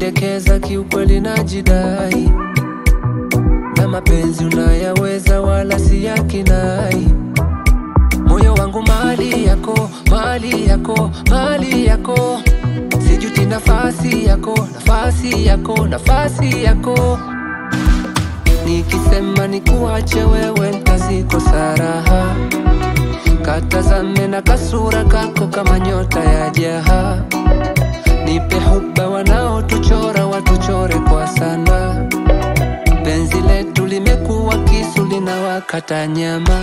unanidekeza kiukweli najidai na mapenzi unayaweza wala si ya kinai moyo wangu mali yako mali yako mali yako sijuti nafasi yako nafasi yako nafasi yako nikisema nikuache wewe ntazikosa raha katazame na kasura kako kama nyota ya jaha nipe huba wanaotuchora watuchore kwa sana penzi letu limekuwa kisu linawakata nyama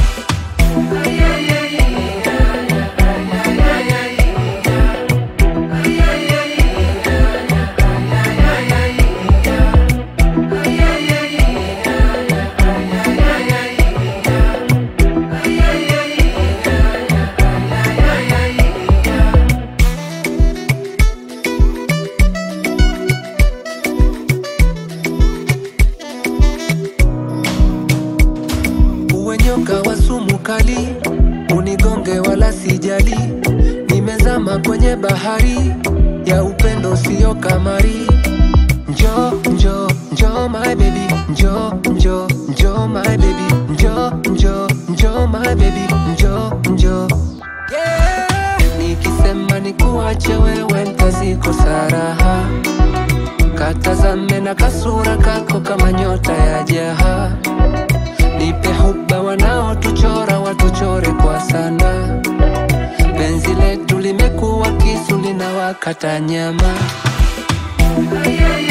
uwe nyoka wa sumu kali, unigonge wala sijali. Nimezama kwenye bahari ya upendo, siyo kamari. Njo njo njo my baby, njo njo njo my baby, njo njo njo my baby, njo njo yeah. Nikisema nikuache wewe ntazikosa raha, katazame na kasura kako kama nyota ya jaha nipe huba wanaotuchora watuchore kwa sana penzi letu limekuwa kisu linawakata nyama